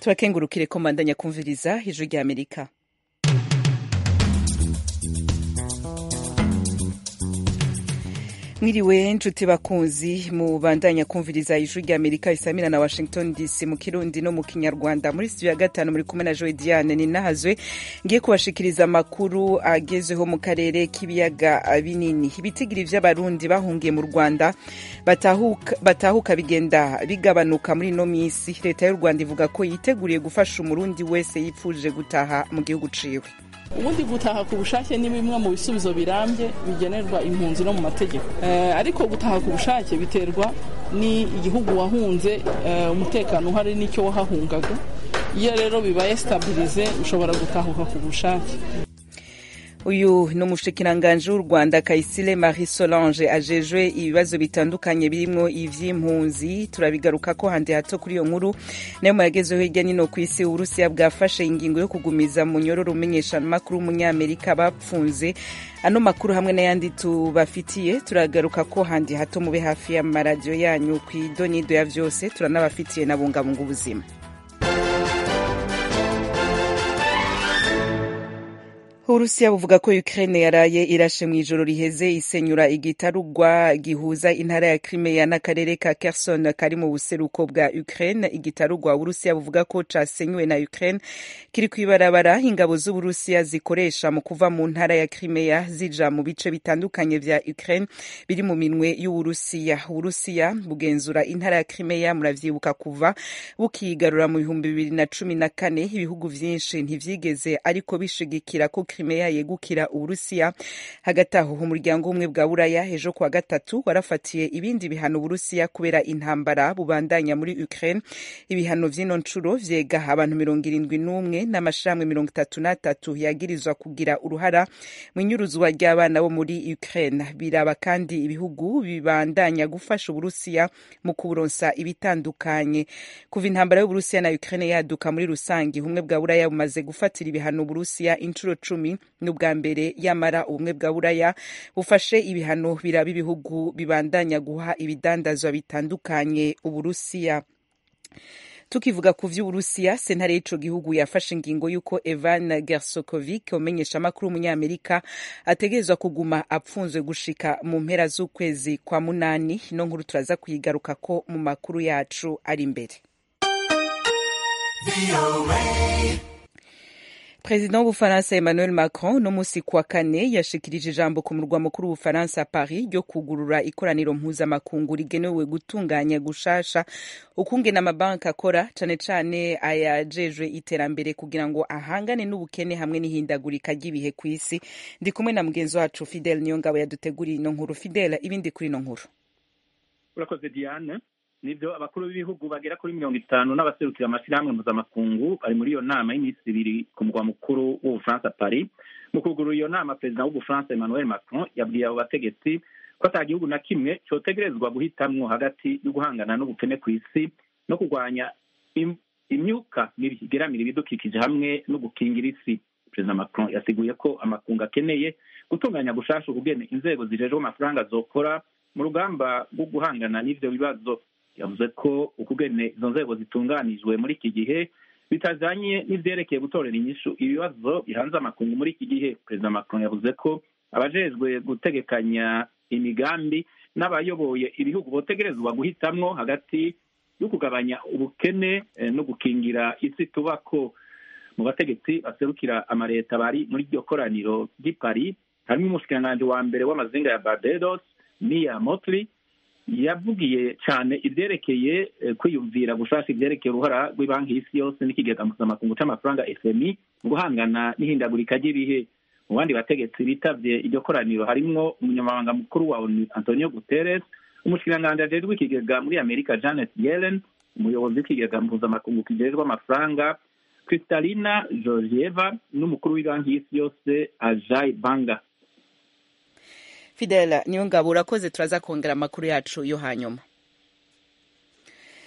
turakengurukire ko mbandanya kumviriza ijwi rya amerika mwiriwe nshuti bakunzi mubandanya kumviriza ijwi rya amerika isamira na washington dc mu kirundi no mu kinyarwanda muri studio ya gatanu muri kumwe na joe diane ninahazwe ngiye kubashikiriza amakuru agezweho mu karere k'ibiyaga binini ibitigiri vy'abarundi bahungiye mu rwanda batahuka, batahuka bigenda bigabanuka muri ino misi leta y'u rwanda ivuga ko yiteguriye gufasha umurundi wese yipfuje gutaha mu gihugu ciwe ubundi gutaha ku bushake ni bimwe mu bisubizo birambye bigenerwa impunzi no mu mategeko ariko gutaha ku bushake biterwa ni igihugu wahunze umutekano uhari n'icyo wahahungaga iyo rero bibaye sitabirize ushobora gutahuka ku bushake uyu ni umushikiranganji w'u rwanda kayisire marie solange ajejwe ibibazo bitandukanye birimwo ivy'impunzi turabigaruka ko handi hato kuri iyo nkuru nayo muyagezeho hirya nino ku isi uburusiya bwafashe ingingo yo kugumiza munyororo umenyeshamakuru w'umunyamerika bapfunze ano makuru hamwe n'ayandi tubafitiye turagaruka ko handi hato mube hafi y'amaradiyo yanyu ku idonido ya vyose turanabafitiye na bungabunga ubuzima uburusiya buvuga ko ukraine yaraye irashe mu ijoro riheze isenyura igitarugwa gihuza intara ya crimea n'akarere ka kerson kari mu buseruko bwa ukraine igitarugwa uburusiya buvuga ko casenywe na ukraine kiri kw'ibarabara ingabo z'uburusiya zikoresha mu kuva mu ntara ya crimea zija mu bice bitandukanye vya ukraine biri mu minwe y'uburusiya uburusiya bugenzura intara ya crimea muravyibuka kuva bukigarura mu bihumbi bibiri na cumi na kane ibihugu vyinshi ntivyigeze ariko bishigikira ko Crimea yegukira Uburusiya. Hagati aho umuryango umwe bwa Buraya ejo kuwa gatatu warafatiye ibindi bihano Uburusiya kubera intambara bubandanya muri Ukraine. Ibihano vy'ino ncuro vyega abantu mirongo irindwi n'umwe n'amashirahamwe mirongo itatu n'atatu yagirizwa kugira uruhara mu inyuruzwa ry'abana bo muri Ukraine. Biraba kandi ibihugu bibandanya gufasha Uburusiya mu kuburonsa ibitandukanye. Kuva intambara y'Uburusiya na Ukraine yaduka muri rusange, ubumwe bwa Buraya bumaze gufatira ibihano Uburusiya incuro cumi n'ubwa mbere yamara ubumwe bwa buraya bufashe ibihano biraba ibihugu bibandanya guha ibidandazwa bitandukanye uburusiya tukivuga ku vy'uburusiya sentare y'ico gihugu yafashe ingingo y'uko evan gersokovic umenyeshamakuru w'umunyamerika ategerezwa kuguma apfunzwe gushika mu mpera z'ukwezi kwa munani ino nkuru turaza kuyigarukako mu makuru yacu ari imbere perezida w'ubufaransa emmanuel macron no musi kuwa kane yashikirije ijambo ku murwa mukuru w'ubufaransa paris ryo kugurura ikoraniro mpuzamakungu rigenewe gutunganya gushasha ukungena amabanki akora cane cane ayajejwe iterambere kugira ngo ahangane n'ubukene hamwe n'ihindagurika ry'ibihe ku isi ndi kumwe na mugenzi wacu fidel niyo ngabo yaduteguriye ino nkuru fidel ibindi kuri ino nkuru urakoze diane nibyo abakuru b'ibihugu bagera kuri mirongo itanu n'abaserukira amashyirahamwe mpuzamakungu bari muri iyo nama y'iminsi ibiri ku murwa mukuru w'ubufaransa paris mu kugurura iyo nama perezida w'ubufaransa emmanuel macron yabwiye abo bategetsi ko ata gihugu na kimwe cyotegerezwa guhitamwo hagati yo guhangana n'ubukene ku isi no kurwanya imyuka mibi igeramira ibidukikije hamwe no gukingira isi perezida macron yasiguye ko amakungu akeneye gutunganya gushasha ukugene inzego zijejwe amafaranga zokora mu rugamba rwo guhangana n'ivyo bibazo yavuze ko ukugene izo nzego zitunganijwe muri iki gihe bitajanye n'ivyerekeye gutorera inyishu ibibazo bihanze amakungu muri iki gihe perezida macron yavuze ko abajejwe gutegekanya imigambi n'abayoboye ibihugu botegerezwa guhitamwo hagati yo kugabanya ubukene no gukingira isi tubako mu bategetsi baserukira amareta bari muri iryo koraniro ry'i paris harimo umushikiranganji wa mbere w'amazinga ya barbados mia motli yavugiye cyane ibyerekeye kwiyumvira gushasha ibyerekeye uruhara rw'ibanki y'isi yose n'ikigega mpuzamakungu c'amafaranga fmi mu guhangana n'ihindagurika ry'ibihe mu bandi bategetsi bitavye iryo koraniro harimwo umunyamabanga mukuru wa onu antonio guterres umushikiranganji ajejwe ikigega muri amerika janet yellen umuyobozi w'ikigega mpuzamakungu kijejwe amafaranga kristalina georgieva n'umukuru w'ibanki y'isi yose ajay banga fidela niyo ngabo urakoze turaza kongera amakuru yacu yo hanyuma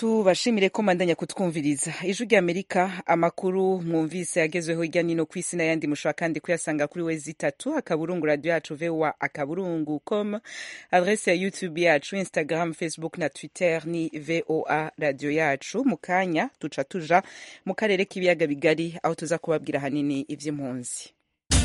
tubashimire ko mandanya kutwumviriza ijwi ry'amerika amakuru mwumvise yagezweho hirya nino ku isi n'ayandi mushobora kandi kuyasanga kuri wezi itatu akaburungu radiyo yacu voa akaburungu com adrese ya youtube yacu instagram facebook na twitter ni voa radiyo yacu mu kanya duca tuja mu karere k'ibiyaga bigari aho tuza kubabwira ahanini iby'impunzi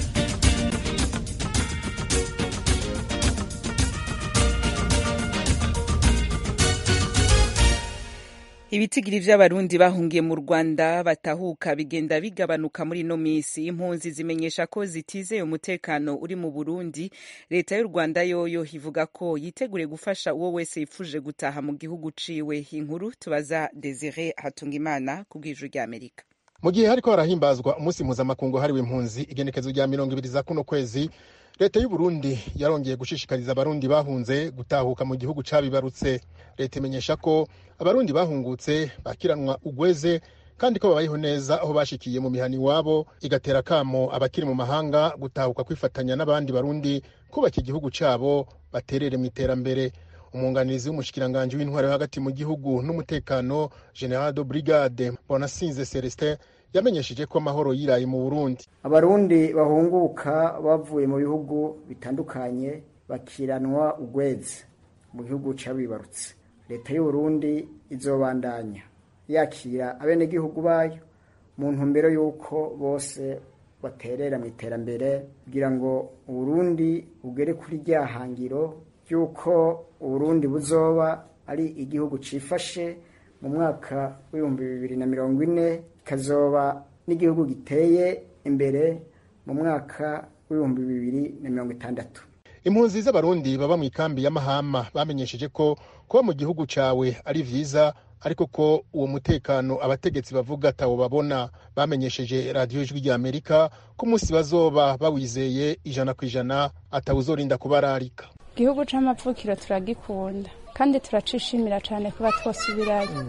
ibitigiri vy'abarundi bahungiye mu rwanda batahuka bigenda bigabanuka muri ino misi impunzi zimenyesha ko zitizeye umutekano uri mu burundi leta y'u rwanda yoyo ivuga ko yiteguriye gufasha uwo wese yifuje gutaha mu gihugu ciwe inkuru tubaza desire hatungimana ku bw'ijwi ry'amerika mu gihe hariko harahimbazwa umunsi mpuzamakungu hariwe impunzi igenekezo rya mirongo ibiri za kuno kwezi leta y'u burundi yarongeye gushishikariza abarundi bahunze gutahuka mu gihugu cabibarutse leta imenyesha ko abarundi bahungutse bakiranwa ugweze kandi ko babayeho neza aho bashikiye mu mihani iwabo igatera kamo abakiri mu mahanga gutahuka kwifatanya n'abandi barundi kubaka igihugu cabo baterere mu iterambere umwunganizi w'umushikiranganji w'intwaro yo hagati mu gihugu n'umutekano general de brigade bonasinze celestin yamenyesheje ko amahoro yiraye mu burundi abarundi bahunguka bavuye mu bihugu bitandukanye bakiranwa ugweze mu gihugu cabibarutse leta y'uburundi izobandanya yakira abenegihugu bayo mu ntumbero y'uko bose baterera mu iterambere kugira ngo uburundi bugere kuri rya hangiro ry'uko uburundi buzoba ari igihugu cifashe mu mwaka w'ibihumbi bibiri na mirongo ine kikazoba n'igihugu giteye imbere mu mwaka w'ibihumbi bibiri na mirongo itandatu impunzi z'abarundi baba mu ikambi ya mahama bamenyesheje ko kuba mu gihugu cawe ari vyiza ariko ko uwo mutekano abategetsi bavuga atawo babona bamenyesheje radiyo ijwi rya amerika ko umunsi bazoba bawizeye ijana ku ijana atawuzorinda kubararika igihugu c'amapfukiro turagikunda kandi turacishimira cane kuba twosubirayo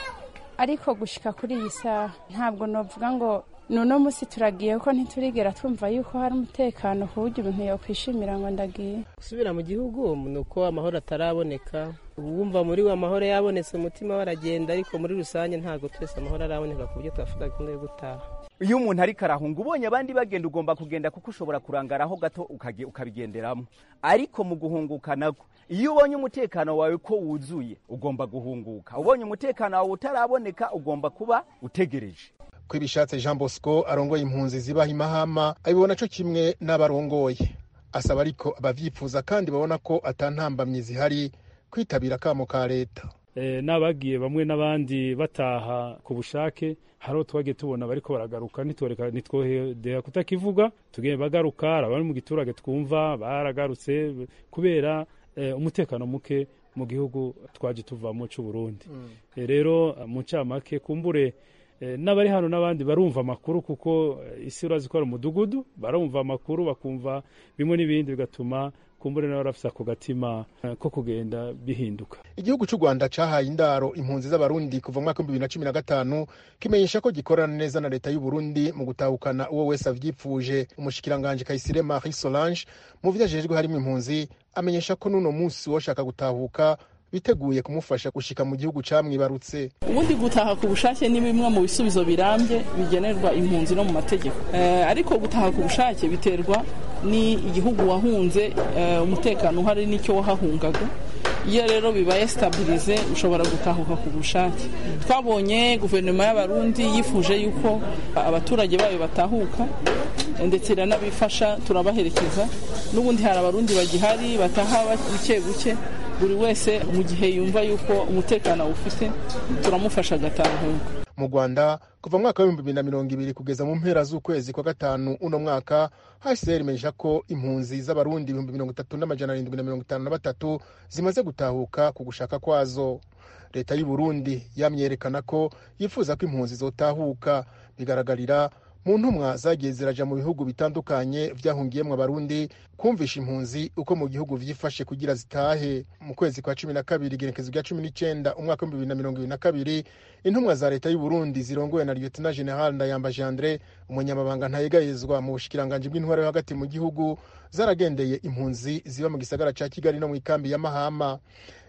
ariko gushika kuri iyi saha ntabwo novuga ngo nuno musi turagiye ko ntiturigera twumva yuko hari umutekano ku buryo ibintu yokwishimira ngo ndagiye gusubira mu gihugu ni uko amahoro ataraboneka uwumva muri we amahoro yabonetse umutima we aragenda ariko muri rusange ntabwo twese amahoro araboneka ku buryo twavuga gahunda yo gutaha iyo umuntu ariko arahunga ubonye abandi bagenda ugomba kugenda kuko ushobora kurangaraho gato ukabigenderamo ariko mu guhunguka nabwo iyo ubonye umutekano wawe ko wuzuye ugomba guhunguka ubonye umutekano wawe utaraboneka ugomba kuba utegereje ko ibishatse jean bosco arongoye impunzi zibaha imahama abibona co kimwe n'abarongoye asaba ariko abavyifuza kandi babona ko atantambamyi zihari kwitabira akamo ka leta n'abagiye bamwe n'abandi bataha ku bushake hari twagiye tubona bariko baragaruka ntitwohedera kutakivuga tugiye bagaruka abari mu giturage twumva baragarutse kubera umutekano muke mu gihugu twaje tuvamo c'uburundi rero mu ncamake kumbure n'abari hano n'abandi barumva amakuru kuko isi urazi ko ari umudugudu barumva amakuru bakumva bimwe n'ibindi bigatuma kumbure nawe arafise ako gatima ko kugenda bihinduka igihugu cy'u rwanda cahaye indaro impunzi z'abarundi kuva mu mwaka w'ibihumbi bibiri na cumi na gatanu kimenyesha ko gikorana neza na leta y'u burundi mu gutahukana uwo wese avyipfuje umushikiranganji kayisire marie solange mu vyo ajejwe harimo impunzi amenyesha ko n'uno munsi woshaka gutahuka biteguye kumufasha gushika mu gihugu camwibarutse ubundi gutaha ku bushake ni bimwe mu bisubizo birambye bigenerwa impunzi no mu mategeko ariko gutaha ku bushake biterwa ni igihugu wahunze umutekano uhari n'icyo wahahungaga iyo rero bibaye sitabirize ushobora gutahuka ku bushake twabonye guverinoma y'abarundi yifuje yuko abaturage bayo batahuka ndetse iranabifasha turabaherekeza n'ubundi hari abarundi bagihari bataha buke buke buri wese mu gihe yumva yuko umutekano awufite turamufasha agatahuka mu rwanda kuva mu mwaka w'ibihumbi bibiri na mirongo ibiri kugeza mu mpera z'ukwezi kwa gatanu uno mwaka hcr imenyesha ko impunzi z'abarundi ibihumbi mirongo itatu n'amajana arindwi na mirongo itanu na batatu zimaze gutahuka ku gushaka kwazo leta y'u burundi yamyerekana ko yifuza ko impunzi zotahuka bigaragarira mu ntumwa zagiye ziraja mu bihugu bitandukanye vyahungiyemwo abarundi kumvisha impunzi uko mu gihugu vyifashe kugira zitahe mu kwezi kwa cumi na kabiri igenekezo rya cumi n'icenda umwaka w'ibihumbi bibiri na mirongo ibiri na kabiri intumwa za leta y'u burundi zirongowe na lieutenant general ndayambaje andre umunyamabanga ntayegayezwa mu bushikiranganji bw'intwaro yo hagati mu gihugu zaragendeye impunzi ziba mu gisagara ca kigali no mu ikambi ya mahama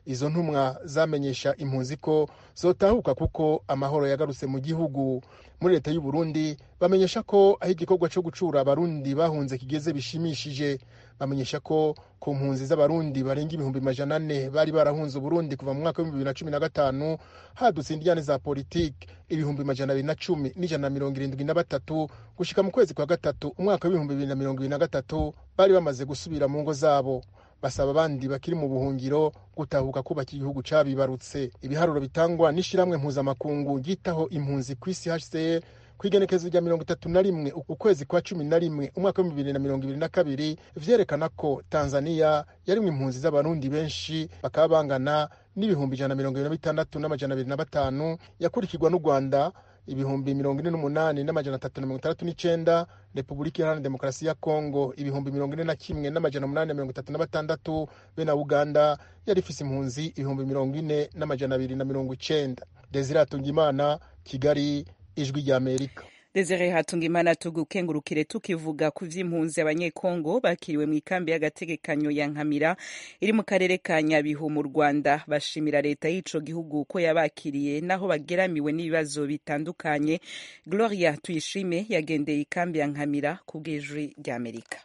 izo ntumwa zamenyesha impunzi ko zotahuka kuko amahoro yagarutse mu gihugu muri leta y'u Burundi bamenyesha ko aho igikorwa cyo gucura abarundi bahunze kigeze bishimishije bamenyesha ko ku mpunzi z'abarundi barenga ibihumbi majana ane bari barahunze uburundi kuva mu mwaka w'ibihumbi bibiri na cumi na gatanu hadutse indiyane za politiki ibihumbi majana abiri na cumi n'ijana na mirongo irindwi na batatu gushika mu kwezi kwa gatatu umwaka w'ibihumbi bibiri na mirongo ibiri na gatatu bari bamaze gusubira mu ngo zabo basaba abandi bakiri mu buhungiro gutahuka kubaka igihugu cabibarutse ibiharuro bitangwa n'ishiramwe mpuzamakungu ryitaho impunzi ku isi hcr ku igenekezo rya mirongo itatu na rimwe ukwezi kwa cumi na rimwe umwaka w'ibihumbi bibiri na mirongo ibiri na kabiri vyerekana ko tanzaniya yarimwo impunzi z'abarundi benshi bakaba bangana n'ibihumbi ijana na mirongo ibiri na bitandatu n'amajana abiri na batanu yakurikirwa n'u rwanda ibihumbi mirongo ine n'umunani n'amajana atatu na mirongo itandatu n'icenda repubulika iharanira demokarasi ya kongo ibihumbi mirongo ine na kimwe n'amajana umunani na mirongo itatu na batandatu be na uganda yari ifise impunzi ibihumbi mirongo ine n'amajana abiri na mirongo icenda desire atungimana kigali ijwi ry'amerika Desire Hatungimana tugukengurukire tukivuga ku vy'impunzi abanyekongo bakiriwe mu ikambi y'agategekanyo ya Nkamira iri mu karere ka Nyabihu mu Rwanda bashimira leta y'ico gihugu ko yabakiriye naho bageramiwe n'ibibazo bitandukanye Gloria Tuyishime yagendeye ikambi ya Nkamira ku bw'ijwi ry'Amerika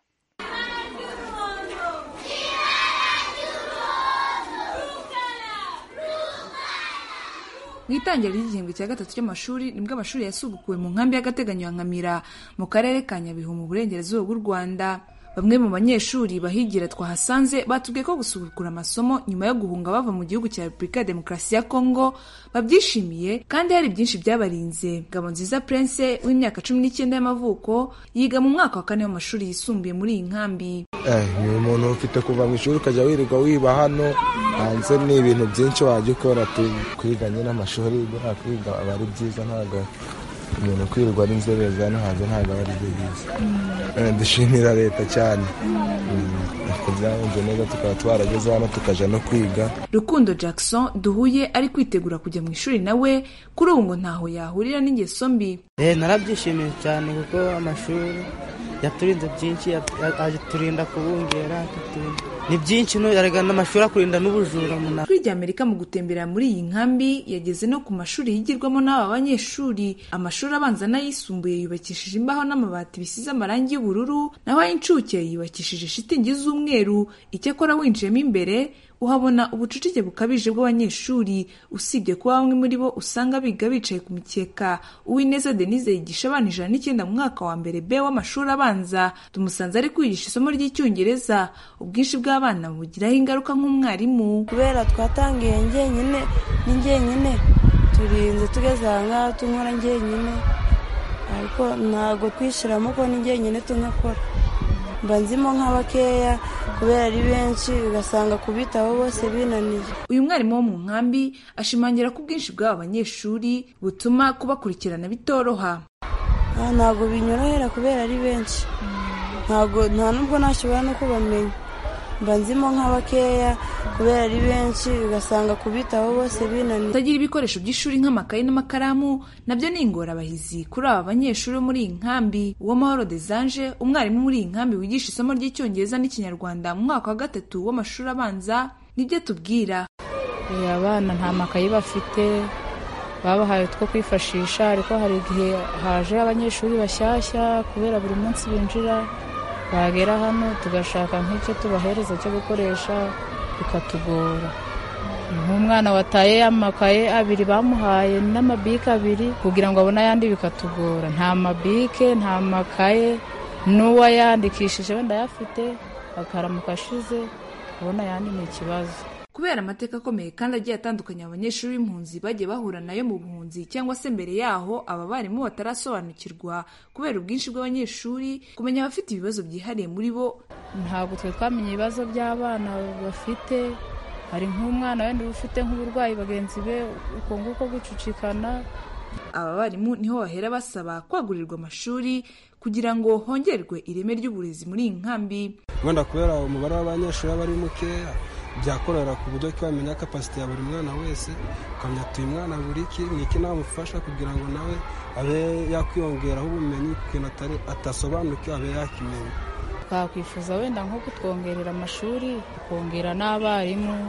mu itangira ry'igihembwe cya gatatu cy'amashuri nibwo amashuri yasubukuwe mu nkambi y'agateganyo ya nkamira mu karere ka nyabihu mu burengerazuba bw'u rwanda bamwe mu banyeshuri bahigira twahasanze batubwiye ko gusubukura amasomo nyuma yo guhunga bava mu gihugu cya repubulika ya demokarasi ya kongo babyishimiye kandi hari byinshi byabarinze ngabo nziza prince w'imyaka cumi n'icyenda y'amavuko yiga mu mwaka wa kane w'amashuri yisumbuye muri iyi nkambi ni umuntu ufite kuva mu ishuri ukajya wirirwa wiba hano hanze ni ibintu byinshi wajya ukora kwiga nyine amashuri kwiga aba ari byiza ntabwo umuntu kwirirwa ari inzobere hano hanze ntabwo aba ari byo byiza dushimira leta cyane byagenze neza tukaba twarageze hano tukajya no kwiga rukundo jackson duhuye ari kwitegura kujya mu ishuri nawe kuri ubu ngo ntaho yahurira n'ingeso mbi narabyishimiye cyane kuko amashuri yaturinze byinshi aturinda kubungera ni byinshi n'amashuri akurinda n'ubujura kuri rya amerika mu gutembera muri iyi nkambi yageze no ku mashuri yigirwamo n'aba banyeshuri amashuri abanza n'ayisumbuye yubakishije imbaho n'amabati bisize amarangi y'ubururu naho ay'incuke yubakishije shitingi z'umweru icyakora winjiyemo imbere uhabona ubucucike bukabije bw'abanyeshuri usibye kuba bamwe muri bo usanga biga bicaye ku mikeka uwineza denise yigisha abana ijana n'icyenda mu mwaka wa mbere b w'amashuri abanza tumusanze ari kwigisha isomo ry'icyongereza ubwinshi bw'abana bugiraho ingaruka nk'umwarimu kubera twatangiye njyenyine ni njyenyine turinze tugeze aha ngaha tunkora njyenyine ariko ntabwo twishyiramo ko ni njyenyine tunkakora mba nzimo nk'abakeya kubera ari benshi ugasanga kubitaho bose binaniye uyu mwarimu wo mu nkambi ashimangira ko ubwinshi bw'aba banyeshuri butuma kubakurikirana bitoroha ntabwo binyorohera kubera ari benshi ntabwo nta nubwo nashobora no kubamenya mba nzimo nk'abakeya kubera ari benshi ugasanga kubitaho bose binaniye kutagira ibikoresho by'ishuri nk'amakayi n'amakaramu nabyo ni ingorabahizi kuri aba banyeshuri bo muri iyi nkambi uwamahoro desanje umwarimu muri iyi nkambi wigisha isomo ry'icyongereza n'ikinyarwanda mu mwaka wa gatatu w'amashuri abanza nibyo tubwira abana nta makayi bafite babahaye two kwifashisha ariko hari igihe haje abanyeshuri bashyashya kubera buri munsi binjira bagera hano tugashaka nk'icyo tubahereza cyo gukoresha bikatugora nk'umwana wataye amakaye abiri bamuhaye n'amabike abiri kugira ngo abone ayandi bikatugora nta mabike nta makaye n'uwayandikishije wenda ayafite akaramuka ashize kubona ayandi ni ikibazo kubera amateka akomeye kandi agiye atandukanye abanyeshuri b'impunzi bagiye bahura nayo mu buhunzi cyangwa se mbere yaho aba barimu batarasobanukirwa kubera ubwinshi bw'abanyeshuri kumenya abafite ibibazo byihariye muri bo ntabwo twe twamenya ibibazo by'abana bafite hari nk'umwana wenda uba ufite nk'uburwayi bagenzi be uko nguko gucucikana aba barimu niho bahera basaba kwagurirwa amashuri kugira ngo hongerwe ireme ry'uburezi muri iyi nkambi wenda kubera umubare w'abanyeshuri aba ari mukeya byakorera ku buryo ko bamenya kapasite ya buri mwana wese ukamenya atuye umwana buri iki ni iki namufasha kugira ngo nawe abe yakwiyongeraho ubumenyi ku kintu atasobanukiwe abe yakimenya twakwifuza wenda nko kutwongerera amashuri tukongera n'abarimu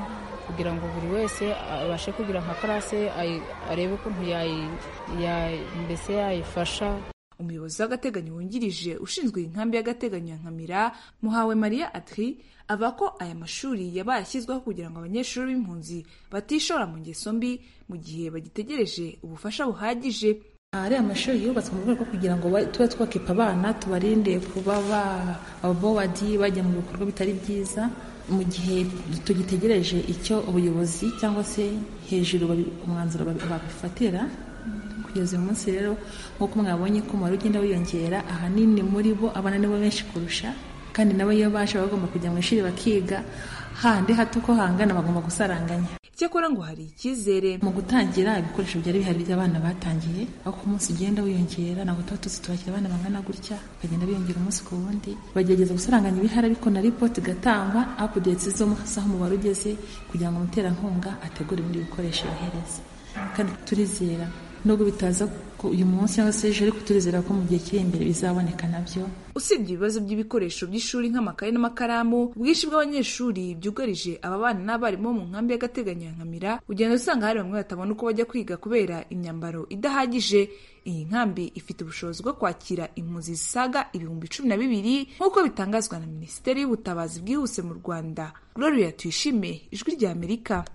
kugira ngo buri wese abashe kugira nka karase arebe ukuntu mbese yayifasha umuyobozi w'agateganyo wungirije ushinzwe inkambi y'agateganyo ya nkamira muhawe maria atri avuga ko aya mashuri yabaye ashyizweho kugira ngo abanyeshuri b'impunzi batishora mu ngeso mbi mu gihe bagitegereje ubufasha buhagije ariya mashuri yubatswe mu rwego rwo kugira ngo tube twakipa abana tubarinde kuba ababowadi bajya mu bikorwa bitari byiza mu gihe tugitegereje icyo ubuyobozi cyangwa se hejuru umwanzuro babifatira kugeza uyu munsi rero nk'uko mwabonye ko umubare ugenda wiyongera ahanini muri bo abana nibo benshi kurusha kandi nabo iyo baje bagomba kujya mu ishuri bakiga handi hato ko hangana bagomba gusaranganya icyakora ngo hari icyizere mu gutangira ibikoresho byari bihari by'abana batangiye aho ku munsi ugenda wiyongera ntabwo tuba tuzi tubakira abana bangana gutya bagenda biyongera umunsi ku wundi bagerageza gusaranganya ibihari ariko na ripoti igatangwa apudetsi zo aho umubare ugeze kugira ngo umuterankunga ategure ibindi bikoresho yohereza kandi turizera nubwo bitaza uyu munsi cyangwa se ejo ariko turizera ko mu gihe kiri imbere bizaboneka nabyo usibye ibibazo by'ibikoresho by'ishuri nk'amakaye n'amakaramu ubwinshi bw'abanyeshuri byugarije aba bana n'abarimu bo mu nkambi y'agateganyo ya nkamira ugenda usanga hari bamwe batabona uko bajya kwiga kubera imyambaro idahagije iyi nkambi ifite ubushobozi bwo kwakira impunzi zisaga ibihumbi cumi na bibiri nk'uko bitangazwa na minisiteri y'ubutabazi bwihuse mu rwanda gloria tuyishime ijwi rya amerika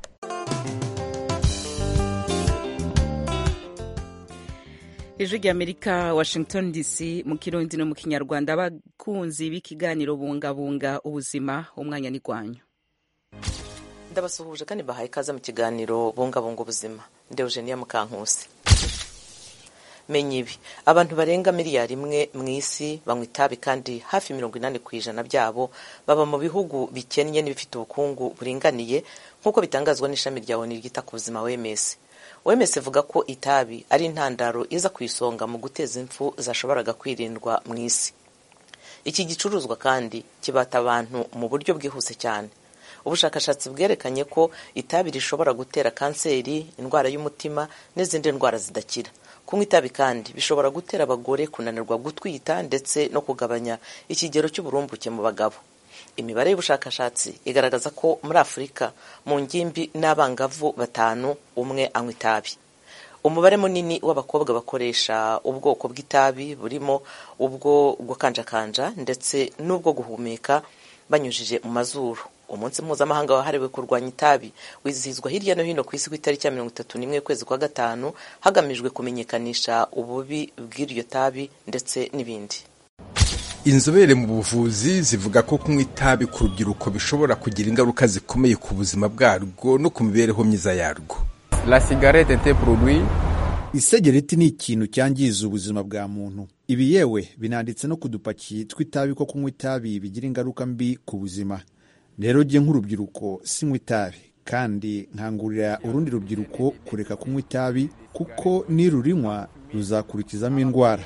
ijwi rya amerika washington dc mu kirundi no mu kinyarwanda abakunzi b'ikiganiro bungabunga ubuzima umwanya ni rwanyu ndabasuhuje kandi bahaye ikaze mu kiganiro bungabunga ubuzima ndi eugenia mukankusi menya ibi abantu barenga miliyari imwe mu isi banywa itabi kandi hafi mirongo inani ku ijana byabo baba mu bihugu bikennye n'ibifite ubukungu buringaniye nk'uko bitangazwa n'ishami rya oni ryita ku buzima wms wms ivuga ko itabi ari intandaro iza ku isonga mu guteza impfu zashoboraga kwirindwa mu isi iki gicuruzwa kandi kibata abantu mu buryo bwihuse cyane ubushakashatsi bwerekanye ko itabi rishobora gutera kanseri indwara y'umutima n'izindi ndwara zidakira kunywa itabi kandi bishobora gutera abagore kunanirwa gutwita ndetse no kugabanya ikigero cy'uburumbuke mu bagabo imibare y'ubushakashatsi igaragaza ko muri afurika mu ngimbi n'abangavu batanu umwe anywa itabi umubare munini w'abakobwa bakoresha ubwoko bw'itabi burimo ubwo gukanjakanja ndetse n'ubwo guhumeka banyujije mu mazuru umunsi mpuzamahanga wahariwe kurwanya itabi wizihizwa hirya no hino ku isi ku itariki ya mirongo itatu n'imwe y'ukwezi kwa gatanu hagamijwe kumenyekanisha ububi bw'iryo tabi ndetse n'ibindi inzobere mu buvuzi zivuga ko kunywa itabi ku rubyiruko bishobora kugira ingaruka zikomeye ku buzima bwarwo no ku mibereho myiza yarwo la cigarette était produit isegereti ni ikintu cyangiza ubuzima bwa muntu ibi yewe binanditse no ku dupaki tw'itabi ko kunywa itabi bigira ingaruka mbi ku buzima rero jye nk'urubyiruko sinywa itabi kandi nkangurira urundi rubyiruko kureka kunywa itabi kuko nirurinywa ruzakurikizamo indwara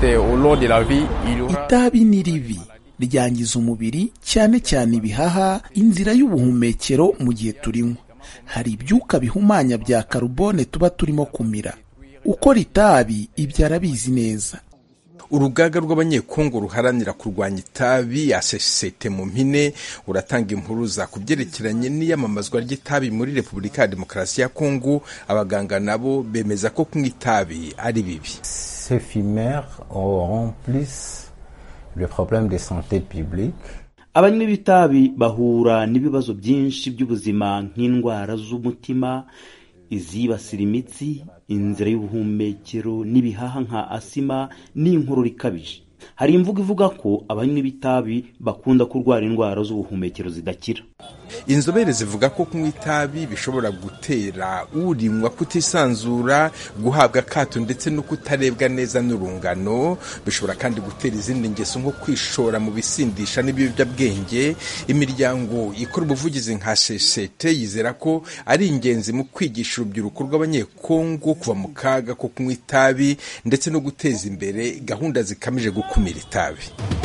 itabi ni ribi ryangiza umubiri cyane cyane ibihaha inzira y'ubuhumekero mu gihe turinywa hari ibyuka bihumanya bya karubone tuba turimo kumira ukora itabi ibyo arabizi neza urugaga rw'abanyekongo ruharanira kurwanya itabi asesete mu mpine uratanga impuruza ku byerekeranye n'iyamamazwa ry'itabi muri repubulika ya demokarasi ya kongo abaganga nabo bemeza ko kunywa itabi ari bibi ces fumeurs auront plus le problème de santé publique abanywi b'itabi bahura n'ibibazo byinshi by'ubuzima nk'indwara z'umutima izibasira imitsi inzira y'ubuhumekero n'ibihaha nka asima n'inkorora ikabije hari imvugo ivuga ko abanywi b'itabi bakunda kurwara indwara z'ubuhumekero zidakira inzobere zivuga ko kunywa itabi bishobora gutera urinywa kutisanzura guhabwa akato ndetse no kutarebwa neza n'urungano bishobora kandi gutera izindi ngeso nko kwishora mu bisindisha n'ibiyobyabwenge imiryango ikora ubuvugizi nka sesete yizera ko ari ingenzi mu kwigisha urubyiruko rw'abanyekongo kuva mu kaga ko kunywa itabi ndetse no guteza imbere gahunda zikamije gukumira itabi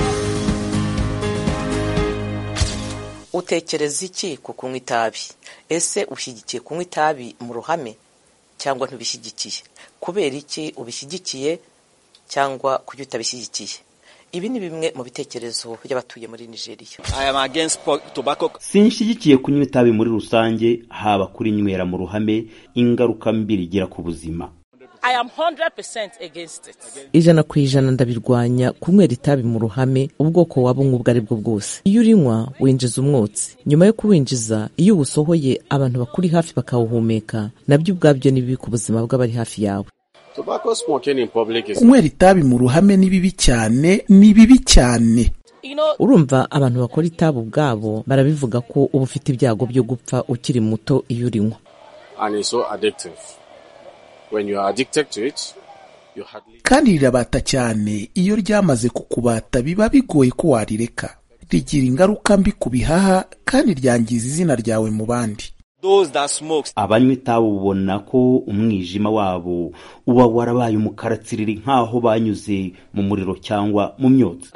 utekereza iki ku kunywa itabi ese ushyigikiye kunywa itabi mu ruhame cyangwa ntubishyigikiye kubera iki ubishyigikiye cyangwa kuki utabishyigikiye ibi ni bimwe mu bitekerezo by'abatuye muri nigeria sinshyigikiye kunywa itabi muri rusange haba kuri nywera mu ruhame ingaruka mbi rigira ku buzima ijana ku ijana ndabirwanya kunywera itabi mu ruhame ubwoko waba unywa ubwo ari bwo bwose iyo urinywa winjiza umwotsi nyuma yo kuwinjiza iyo uwusohoye abantu bakuri hafi bakawuhumeka nabyo ubwabyo ni bibi ku buzima bw'abari hafi yawe kunywera itabi mu ruhame ni bibi cyane ni bibi cyane urumva abantu bakora itabi ubwabo barabivuga ko uba ufite ibyago byo gupfa ukiri muto iyo urinywa kandi rirabata cyane iyo ryamaze kukubata biba bigoye ko warireka rigira ingaruka mbi ku bihaha kandi ryangiza izina ryawe mu bandi abanywa itabi ubona ko umwijima wabo uba warabaye umukara tsiriri nk'aho banyuze mu muriro cyangwa mu myotsi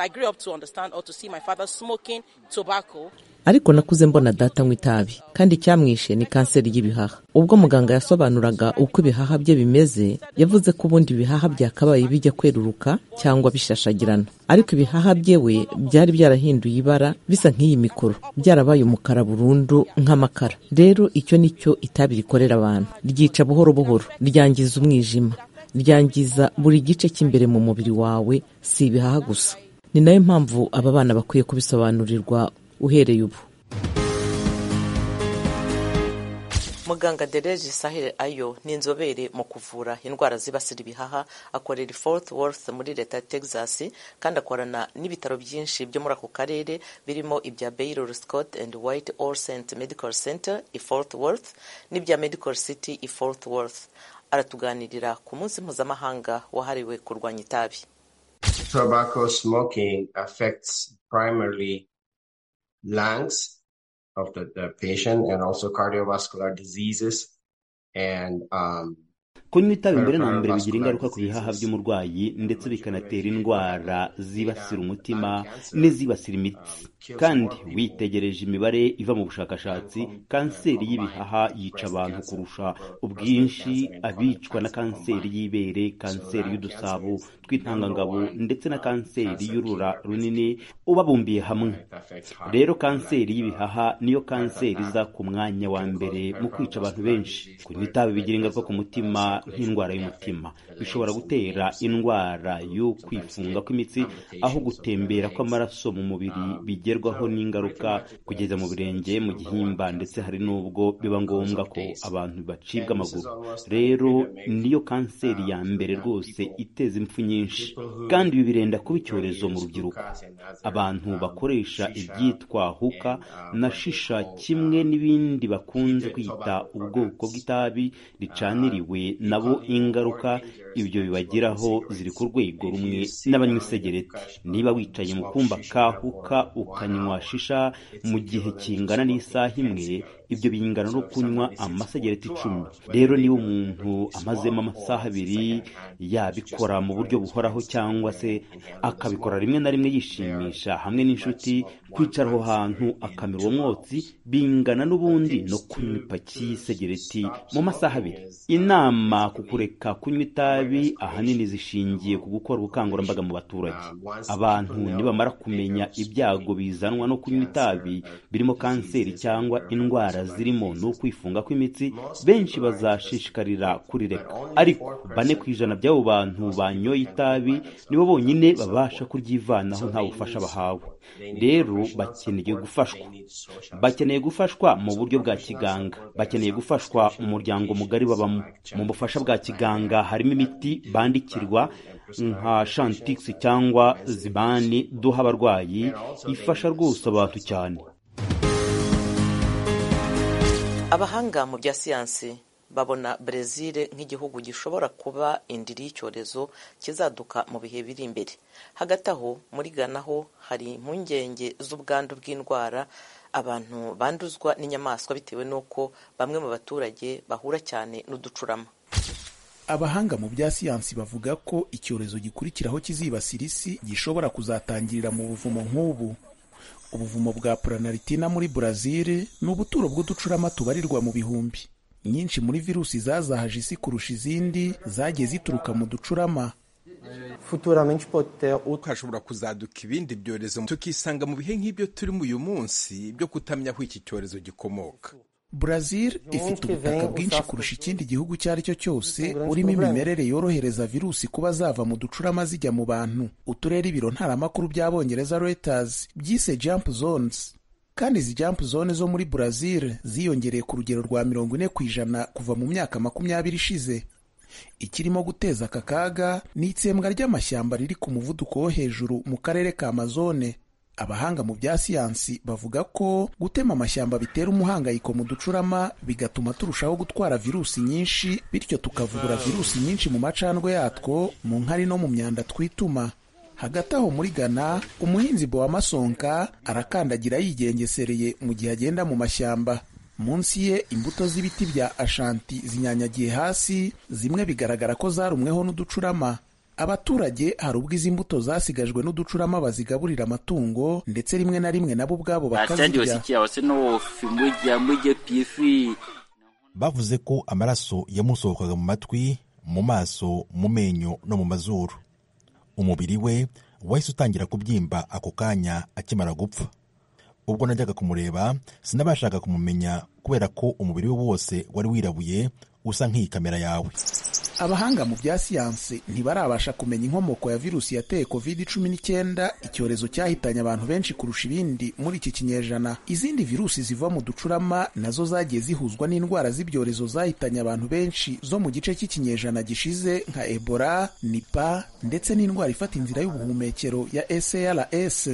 ariko nakuze mbona data anywa itabi kandi icyamwishe ni kanseri y'ibihaha ubwo muganga yasobanuraga uko ibihaha bye bimeze yavuze ko ubundi ibihaha byakabaye bijya kweruruka cyangwa bishashagirana ariko ibihaha bye we byari byarahinduye ibara bisa nk'iyi mikoro byarabaye umukara burundu nk'amakara rero icyo ni cyo itabi rikorera abantu ryica buhoro buhoro ryangiza umwijima ryangiza buri gice cy'imbere mu mubiri wawe si ibihaha gusa ni nayo mpamvu aba bana bakwiye kubisobanurirwa uhereye ubu muganga dereje sahire ayo ni inzobere mu kuvura indwara zibasira ibihaha akorera Fort Worth muri leta ya Texas kandi akorana n'ibitaro byinshi byo muri ako karere birimo ibya Baylor Scott and White All Saints Medical Center i Fort Worth n'ibya Medical City i Fort Worth aratuganirira ku munsi mpuzamahanga wahariwe kurwanya itabi Tobacco smoking affects primarily lungs of the, the patient and also cardiovascular diseases and um, kunywa itabi mbere na mbere bigira ingaruka ku bihaha by'umurwayi ndetse bikanatera indwara zibasira umutima n'izibasira imitsi kandi witegereje imibare iva mu bushakashatsi kanseri y'ibihaha yica abantu kurusha ubwinshi abicwa na kanseri y'ibere kanseri y'udusabo tw'intangangabo ndetse na kanseri y'urura runini ubabumbiye hamwe rero kanseri y'ibihaha niyo kanseri iza ku mwanya wa mbere mu kwica abantu benshi kunywa itabi bigira ingaruka ku mutima nk'indwara y'umutima bishobora gutera indwara yo kwifunga kw'imitsi aho gutembera kw'amaraso mu mubiri bigerwaho n'ingaruka kugeza mu birenge mu gihimba ndetse hari n'ubwo biba ngombwa ko abantu bacibwa amaguru rero niyo kanseri ya mbere rwose iteza impfu nyinshi kandi ibi birenda kuba icyorezo mu rubyiruko abantu bakoresha ibyitwa huka na shisha kimwe n'ibindi bakunze kwita ubwoko bw'itabi ricaniriwe nabo ingaruka ibyo bibagiraho ziri ku rwego rumwe n'abanywa isegereti niba wicaye mu kumba ka huka ukanywa shisha mu gihe kingana n'isaha imwe ibyo bingana no kunywa amasegereti icumi rero niba umuntu amazemo amasaha abiri yabikora mu buryo buhoraho cyangwa se akabikora rimwe na rimwe yishimisha hamwe n'inshuti kwicara aho hantu akamira uwo mwotsi bingana n'ubundi no kunywa ipaki y'isegereti mu masaha abiri inama ku kureka kunywa itabi ahanini zishingiye ku gukora ubukangurambaga mu baturage abantu nibamara kumenya ibyago bizanwa no kunywa itabi birimo kanseri cyangwa indwara zirimo n'ukwifunga kw'imitsi benshi bazashishikarira kurireka ariko bane ku ijana by'abo bantu banyoye itabi nibo bonyine babasha kuryivanaho nta bufasha bahawe rero bakeneye gufashwa bakeneye gufashwa mu buryo bwa kiganga bakeneye gufashwa umuryango mugari babamo mu bufasha bwa kiganga harimo imiti bandikirwa nka shantix cyangwa zibani duha abarwayi ifasha rwose abantu cyane abahanga mu bya siyansi babona Brezil nk'igihugu gishobora kuba indiri y'icyorezo kizaduka mu bihe biri imbere hagati aho muri Ghana ho hari impungenge z'ubwandu bw'indwara abantu banduzwa n'inyamaswa bitewe n'uko bamwe mu baturage bahura cyane n'uducurama abahanga mu bya siyansi bavuga ko icyorezo gikurikiraho kizibasira isi gishobora kuzatangirira mu buvumo nk'ubu ubuvumo bwa puranaritina muri Brazil ni ubuturo bw'uducurama tubarirwa mu bihumbi nyinshi muri virusi zazahaje isi kurusha izindi zagiye zituruka mu ducurama futuramente pode ter outro. hashobora kuzaduka ibindi byorezo tukisanga mu bihe nk'ibyo turimo uyu munsi byo kutamenya aho iki cyorezo gikomoka Brazil ifite ubutaka bwinshi kurusha ikindi gihugu icyo ari cyo cyose urimo imimerere yorohereza virusi kuba zava mu ducurama zijya mu bantu uturere ibiro ntaramakuru by'abongereza Reuters byise jump zones kandi izi jump zone zo muri Brazil ziyongereye ku rugero rwa mirongo ine ku ijana kuva mu myaka makumyabiri ishize ikirimo guteza aka kaga ni itsembwa ry'amashyamba riri ku muvuduko wo hejuru mu karere ka Amazone abahanga mu bya siyansi bavuga ko gutema amashyamba bitera umuhangayiko mu ducurama bigatuma turushaho gutwara virusi nyinshi bityo tukavubura virusi nyinshi mu macandwe yatwo mu nkari no mu myanda twituma hagati aho muri ghana umuhinzi bowamasonka arakandagira yigengesereye mu gihe agenda mu mashyamba munsi ye imbuto z'ibiti bya ashanti zinyanyagiye hasi zimwe bigaragara ko zarumweho n'uducurama abaturage hari ubwo izi mbuto zasigajwe n'uducurama bazigaburira amatungo ndetse rimwe na rimwe nabo ubwabo bakazirya bavuze ko amaraso yamusohokaga mu matwi mu maso mu menyo no mu mazuru umubiri we wahise utangira kubyimba ako kanya akimara gupfa ubwo najyaga kumureba sinabashaga kumumenya kubera ko umubiri we wose wari wirabuye usa nk'iyi kamera yawe abahanga mu bya siyansi ntibarabasha kumenya inkomoko ya virusi yateye covid cumi n'icyenda icyorezo cyahitanye abantu benshi kurusha ibindi muri iki kinyejana izindi virusi ziva mu ducurama nazo zagiye zihuzwa n'indwara z'ibyorezo zahitanye abantu benshi zo mu gice cy'ikinyejana gishize nka ebola nipa ndetse n'indwara ifata inzira y'ubuhumekero ya sars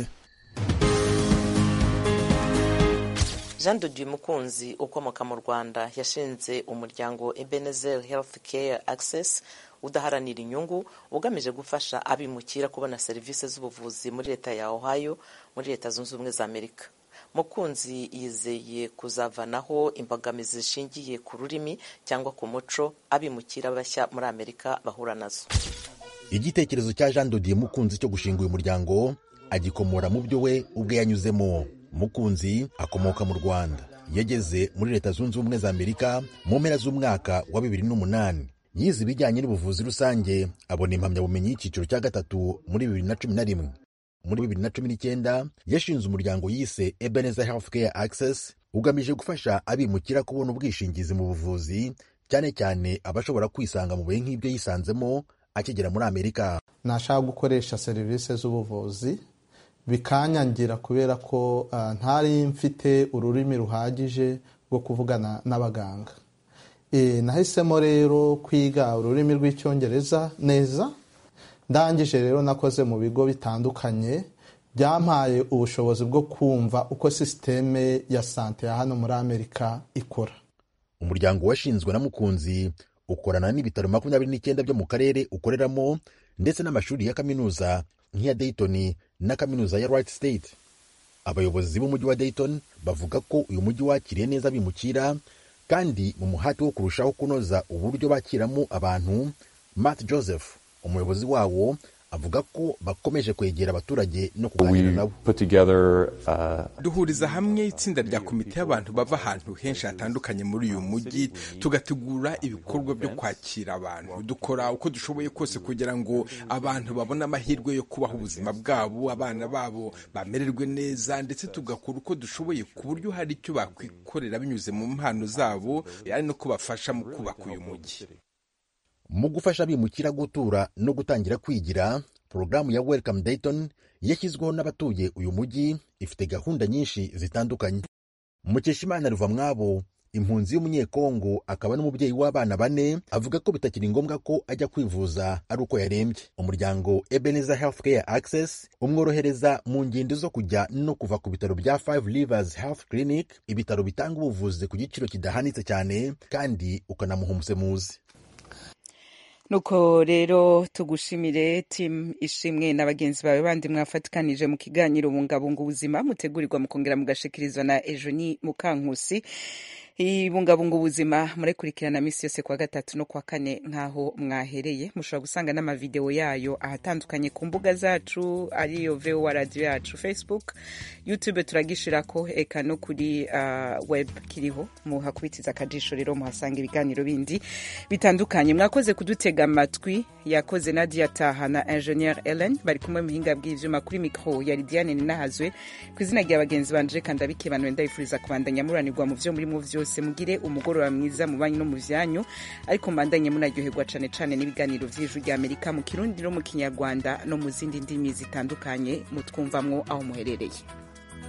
jean de dieu mukunzi ukomoka mu rwanda yashinze umuryango ebenezer health care access udaharanira inyungu ugamije gufasha abimukira kubona serivisi z'ubuvuzi muri leta ya ohio muri leta zunze ubumwe za amerika mukunzi yizeye kuzavanaho imbogamizi zishingiye ku rurimi cyangwa ku muco abimukira bashya muri amerika bahura nazo igitekerezo cya jean dodier mukunzi cyo gushinga uyu muryango agikomora mu byo we ubwe yanyuzemo mukunzi akomoka mu rwanda yageze muri leta zunze ubumwe za amerika mu mpera z'umwaka wa bibiri n'umunani yize ibijyanye n'ubuvuzi rusange abona impamyabumenyi y'icyiciro cya gatatu muri bibiri na cumi na rimwe muri bibiri na cumi n'icyenda yashinze umuryango yise ebenezer health care access ugamije gufasha abimukira kubona ubwishingizi mu buvuzi cyane cyane abashobora kwisanga mu bihe nk'ibyo yisanzemo akigera muri amerika nashaka gukoresha serivisi z'ubuvuzi bikanyangira kubera ko ntari mfite ururimi ruhagije rwo kuvugana n'abaganga nahisemo rero kwiga ururimi rw'icyongereza neza ndangije rero nakoze mu bigo bitandukanye byampaye ubushobozi bwo kumva uko sisiteme ya sante ya hano muri amerika ikora umuryango washinzwe na mukunzi ukorana n'ibitaro makumyabiri n'icyenda byo mu karere ukoreramo ndetse n'amashuri ya kaminuza nk'iya dayton na kaminuza ya right state abayobozi b'umujyi wa dayton bavuga ko uyu mujyi wakiriye neza bimukira kandi mu muhati wo kurushaho kunoza uburyo bakiramo abantu matt joseph umuyobozi wawo avuga ko bakomeje kwegera abaturage no kuganira nabo duhuriza hamwe itsinda rya komite y'abantu bava ahantu henshi hatandukanye muri uyu mujyi tugategura ibikorwa byo kwakira abantu dukora uko dushoboye kose kugira ngo abantu babone amahirwe yo kubaho ubuzima bwabo abana babo bamererwe neza ndetse tugakora uko dushoboye ku buryo hari icyo bakwikorera binyuze mu mpano zabo ari no kubafasha mu kubaka uyu mujyi mu gufasha abimukira gutura no gutangira kwigira porogaramu ya welcome dayton yashyizweho n'abatuye uyu mujyi ifite gahunda nyinshi zitandukanye mukeshimana ruva mwabo impunzi y'umunyekongo akaba n'umubyeyi w'abana bane avuga ko bitakiri ngombwa ko ajya kwivuza ari uko yarembye umuryango ebenezer health care access umworohereza mu ngendo zo kujya no kuva ku bitaro bya five rivers health clinic ibitaro bitanga ubuvuzi ku giciro kidahanitse cyane kandi ukanamuha umusemuzi nuko rero tugushimire timu ishimwe na bagenzi bawe bandi mwafatikanije mu kiganiro bungabunga ubuzima mutegurirwa mukongera mugashikirizwa na ejoni mukankusi ibungabunga ubuzima murekurikirana misi yose kwa gatatu no kwa kane nk'aho mwahereye mushobora gusanga n'amavideo yayo ahatandukanye ku mbuga zacu ariyo vowa radiyo yacu facebook youtube turagishirako eka no kuri uh, web kiriho muhakubitiza akajisho rero muhasanga ibiganiro bindi bitandukanye mwakoze kudutega amatwi yakoze nadia taha na ingenieur ellen bari kumwe muhinga bw'ivyuma kuri mikro ya lidiane ninahazwe ku izina rya bagenzi banje kandi abikebanuwe ndabifuriza kubandanya muranirwa mu vyo murimo vyose mugire umugoroba mwiza mu banyu no mu vyanyu ariko mbandanye munaryoherwa cane cane n'ibiganiro vy'ijwi rya amerika mu kirundi no mu kinyarwanda no mu zindi ndimi zitandukanye mutwumvamwo aho muherereye